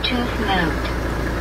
Bluetooth mode.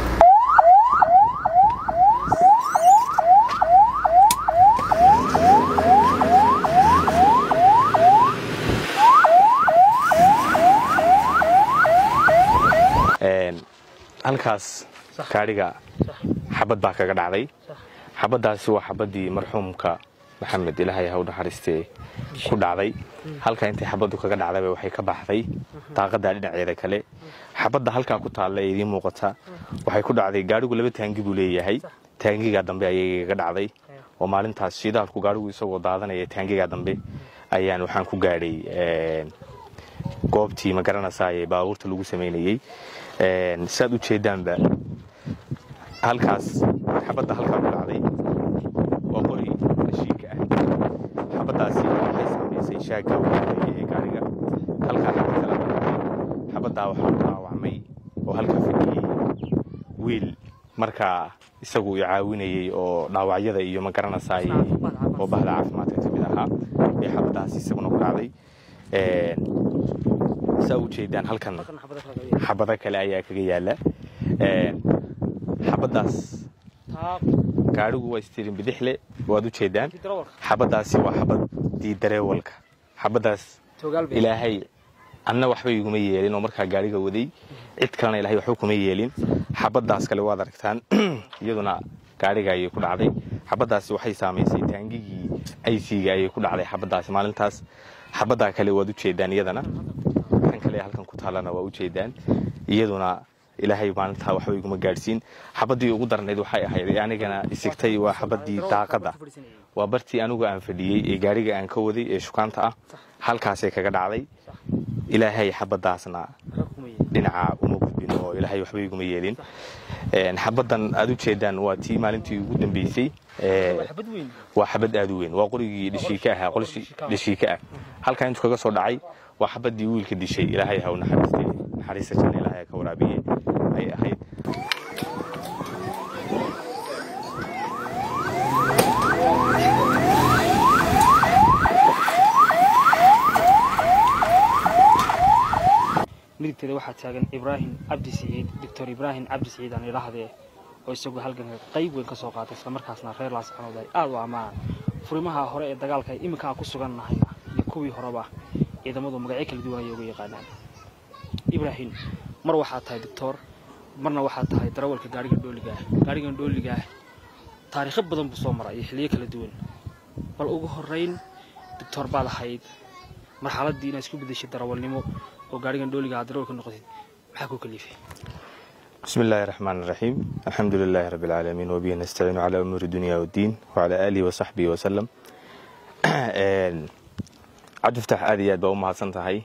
halkaas gaadhiga xabad baa kaga dhacday xabaddaasi waa xabaddii marxuumka maxamed ilaahay ha u naxariistee ku dhacday halkaa intay xabaddu kaga dhacdayba waxay ka baxday daaqadda dhinaceeda kale xabadda halkaa ku taalla ee idiin muuqata waxay ku dhacday gaadhigu laba taangi buu leeyahay taangigaa dambe ayay kaga dhacday oo maalintaas shidaalku gaadhigu isagoo daadanaya taangigaa dambe ayaan waxaan ku gaadhay goobtii ma garanaysaa ee baabuurta lagu samaynayey saad u jeedaanba halkaas xabadda halkaa ku dhacday waa qori rashiinka ah xabaddaasi waxay saamaysay shaagga uguhoreeya ee gaariga halkaa xabad kala dhacday xabaddaa waxaa ku dhaawacmay oo halkaa fadhiyey wiil markaa isagu i caawinayey oo dhaawacyada iyo ma garanaysaa oo bahda caafimaadka ka mid ahaa ee xabaddaasi isaguna ku dhacday saa u jeedaan halkan xabado kale ayaa kaga yaala xabaddaas gaadhigu waa istirin bidixle waad u jeedaan xabaddaasi waa xabadii dareewalka xabaddaas ilaahay anna waxba iguma yeelin oo markaa gaadhiga waday cid kalena ilahay waxba kuma yeelin xabaddaas kale waad aragtaan iyaduna gaadhiga ayay ku dhacday xabaddaasi waxay saamaysay taangigii aysiga ayay ku dhacday xabaddaasi maalintaas xabaddaa kale waad u jeedaan iyadana kan kale halkan ku taallana waa u jeedaan iyaduna ilaahay maalintaa waxba iguma gaadhsiin xabaddii ugu darnayd waxay ahayd ee anigana isigtay waa xabaddii daaqadda waa bartii anigu aan fadhiyey ee gaadhiga aan ka waday ee shukaanta ah halkaasay kaga dhacday ilaahay xabaddaasna dhinaca uma gudbin oo ilaahay waxba iguma yeelin xabaddan aad u jeedaan waa tii maalintii ugu dambeysay waa xabad aad u weyn waa qorigii dhishiika ahaa qolshii dhishiika ah halkaa intuu kaga soo dhacay waa xabaddii wiilka dishay ilaahay ha u naxariistay naxariista janna ilaahay ka waraabiye ay ahayd midigteeda waxaa taagan ibraahim cabdi siciid doctor ibraahim cabdi siciid aan idhaahdee oo isagu halganka qayb weyn ka soo qaatay islamarkaasna reer laascanood ay aad u ammaanaan furimaha hore ee dagaalka ay iminka aan ku sugan nahayna iyo kuwii horeba ciidamadu magacyo kala duwan ayay uga yaqaanaan ibraahim mar waxaad tahay doctor marna waxaad tahay darawalka gaarigan dhooliga ah gaarigan dhooliga ah taariikho badan buu soo maray iyo xiliyo kala duwan bal ugu horeyn doctor baad ahayd marxaladdii inaad isku bedeshay darawalnimo oo gaarigan dhooliga aad darawalka noqotid maxaa ku kalifay بسم الله الرحمن الرحيم الحمد لله رب العالمين وبه نستعين على أمور الدنيا والدين وعلى آله وصحبه وسلم cabdi fatax aad iyo aad baa u mahadsan tahay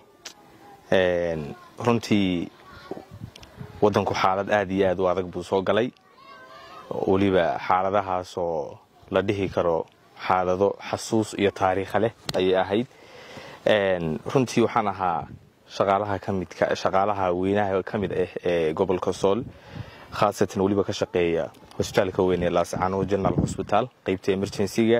runtii waddanku xaalad aad iyo aad u adag buu soo galay weliba xaaladahaasoo la dhihi karo xaalado xasuus iyo taariikha leh ayay ahayd runtii waxaan ahaa shaqaalaha kamidka shaqaalaha weynaha ka mid ah ee gobolka sool khaasatan weliba ka shaqeeya hosbitaalka weyn ee laascaano general hosbitaal qeybta emergencyga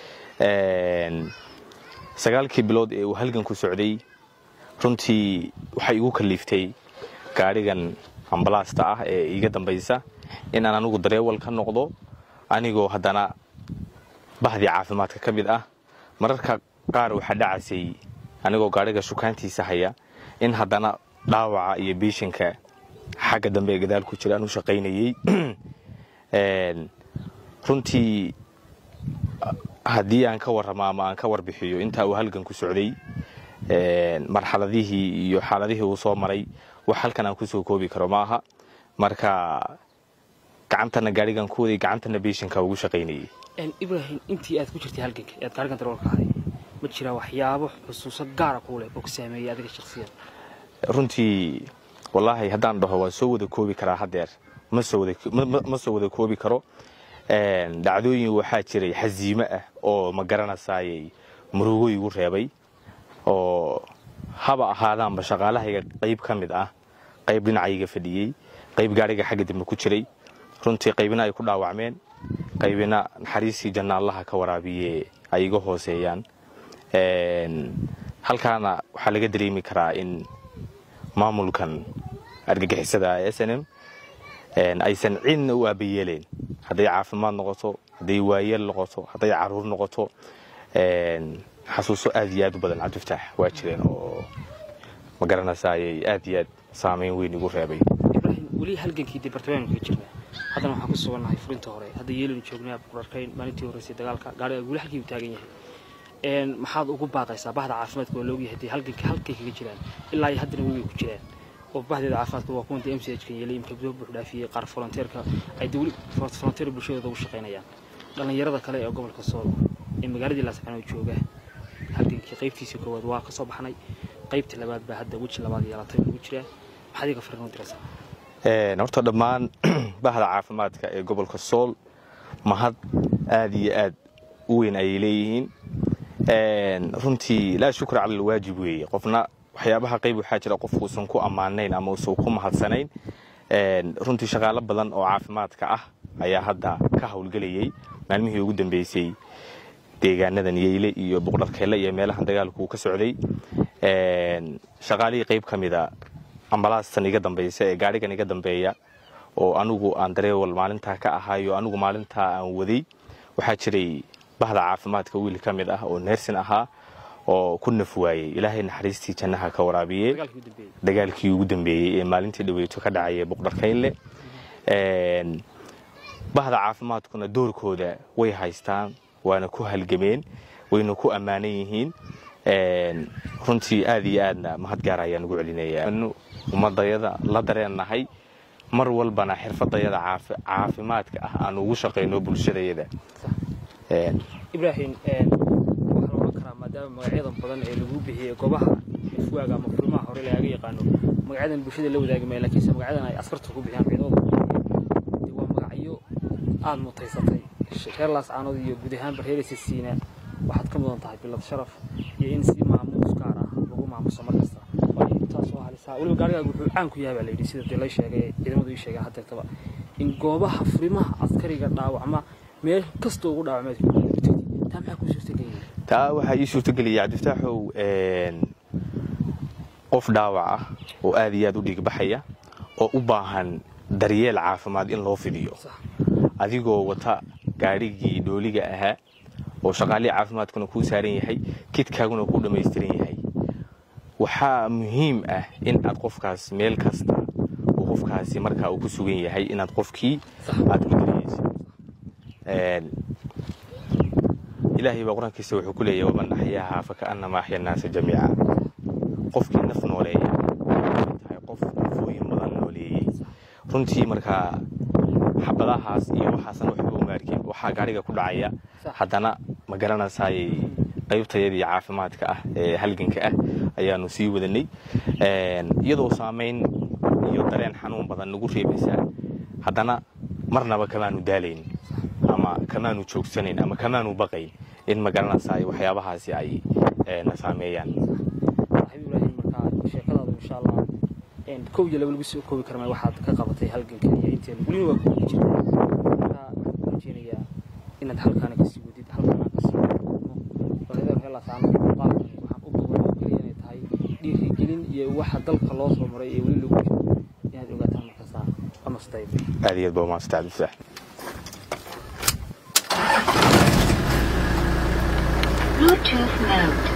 sagaalkii bilood ee uu halganku socday runtii waxay igu kaliiftay gaadhigan ambalaasta ah ee iga dambaysa inaan anigu dareewal ka noqdo anigoo haddana bahdii caafimaadka ka mid ah mararka qaar waxaa dhacasay anigoo gaadhiga shukaantiisa haya in haddana dhaawaca iyo biishinka xagga dambe ee gadaal ku jira aan u shaqaynayey runtii haddii aan ka warramo ama aan ka warbixiyo intaa uu halganku socday marxaladihii iyo xaaladihii uu soo maray wax halkan aan kusoo koobi karo ma aha marka gacantana gaadhigan ku waday gacantana biishinka ugu shaqaynayey ibraahim intii aad ku jirtay halganka ee aad gaarigan darawalka ahay ma jiraa waxyaabo xusuuso gaara kuu leh oo ku saameeyay adiga shakhsiyan runtii wallaahi haddaan dhaho waan soo wada koobi karaa haddeer ma soo wada koobi karo dhacdooyin waxaa jiray xasiimo ah oo ma garanasaayay murugo igu reebay oo haba ahaadaanba shaqaalahayga qayb ka mid ah qayb dhinacayga fadhiyey qayb gaadhiga xagga dambe ku jiray runtii qaybina ay ku dhaawacmeen qaybina naxariistii janna allaha ka waraabiye ay iga hooseeyaan halkaana waxaa laga dareemi karaa in maamulkan argagixisada s n m aysan cidna u aabayeeleen hadday caafimaad noqoto hadday waayeel noqoto hadday caruur noqoto xasuuso aad iyo aad u badan cabdifataax waa jireen oo ma garanaysaayay aad iyo aad saameyn weyn igu reebay ibraahim weli halgankii debartamaanku ka jirnaa haddana waxaan ku sugannahay furinta hore hadda yeelanu joognaa buqurarkayn maalintii horreysay dagaalka gaariga weli halkii uu taagan yahay maxaad ugu baaqaysaa bahda caafimaadka waa loogyahay hadii halganka halkay kaga jiraan ilaa iyo haddana weli ku jiraan oo bahdeeda caafimaadka waa kuwanta m c h ka yeelay imka gudo buux dhaafiyey qaar volonteerka ay weli volonteer bulshadooda ugu shaqaynayaan dhallinyarada kale ee gobolka sool ee magaaladii laascanood jooga halgankii qaybtiisii koowaad waa ka soo baxnay qaybtii labaad baa hadda weji labaad yeelatay lagu jiraa maxaad iga fariin u diraysaa horta dhammaan bahda caafimaadka ee gobolka sool mahad aad iyo aad u weyn ayay leeyihiin runtii laa shukra cala alwaajib weeye qofna waxyaabaha qayb waxaa jira qof uusan ku ammaanayn ama uusan ku mahadsanayn runtii shaqaalo badan oo caafimaadka ah ayaa hadda ka howlgelayay maalmihii ugu dambeysay deegaanadan yeyle iyo buqdharkeelle iyo meelahan dagaalku ka socday shaqaalihii qayb ka mida ambalaastan iga dambaysa ee gaadhigan iga dambeeya oo anigu aan dareewal maalintaa ka ahaayo anigu maalintaa aan waday waxaa jiray bahda caafimaadka wiil ka mid ah oo neersin ahaa oo ku naf waayey ilaahay naxariistii jannaha ka waraabiyey dagaalkii ugu dambeeyey ee maalintii dhaweyto ka dhacaya buqdharkaynle bahda caafimaadkuna doorkooda way haystaan waana ku halgameen wayna ku ammaanan yihiin runtii aad iyo aadna mahad gaar ayaan ugu celinaya ummadayada la dareennahay mar walbana xirfadayada caafimaadka ah aan ugu shaqayno bulshadayada ibraahim waxaa la odhan karaa maadaama magacyadan badan ee lagu bixiyey goobaha fuwaaga ama furimaha hore lagaga yaqaano magacyadan bulshada la wadaagi maya lakiinse magacyadan ay askarta ku bixiyaan ciidamada de waa magacyo aada mutaysatay reer laascaanood iyo guud ahaanba reer sisiina waxaad ka mudan tahay bilad sharaf iyo in si maamuus gaar ah lagu maamuso mar kasta waayo intaasoo halisaa weliba gaarigaaga wuxuu caan ku yahay baa layidhi sida dee lay sheegay ciidamadu ii sheegeen haddeertaba in goobaha furimaha askariga dhaawacma meel kastoo ugu dhaawacmeed taa maxaa kuu suurtageliyay taa waxaa ii suurtageliyay cabdifataaxow qof dhaawac ah oo aad iyo aad u dhiigbaxaya oo u baahan daryeel caafimaad in loo fidiyo adigoo wata gaadhigii dhooliga ahaa oo shaqaalihii caafimaadkuna kuu saaran yahay kidkaaguna kuu dhammaystiran yahay waxaa muhiim ah in aad qofkaas meel kasta uu qofkaasi markaa uu ku sugan yahay inaad qofkii aad ku dariyeysa ilaahay baa qur-aankiisa wuxuu ku leeyahy waman axyaahaa fakaannamaa axya annaasa jamiica qofkii naf nooleeya tahay qof nafooyin badan nooleeyey runtii markaa xabadahaas iyo waxaasan waxba uma arkin waxaa gaariga ku dhacaya haddana ma garanaysaayay qaybtayadii caafimaadka ah ee halganka ah ayaanu sii wadanay iyadoo saamayn iyo dareen xanuun badan nagu reebaysaa haddana marnaba kamaanu daalayn ama kamaanu joogsanayn ama kamaanu baqayn in ma garanaysaay waxyaabahaasi ay na saameeyaan ibrahim markaa sheekadaadu insha allah kow iyo laba lagu soo koobi karma waxaad ka qabatay halganka iyo inteena welina waa kuwada jirta markaa waxaan rajeynayaa inaad halkaana kasii wadid halkaana kasii bareedar heelaasaan muuqaalkan waxaan u goboloo keliya inay tahay dhiirigelin iyo waxa dalka loo soo maray ee weli lagu jiro inaad ogaataan markasta amastayb aad iyo aad baa umahadsanta cabdifataax Bluetooth mode.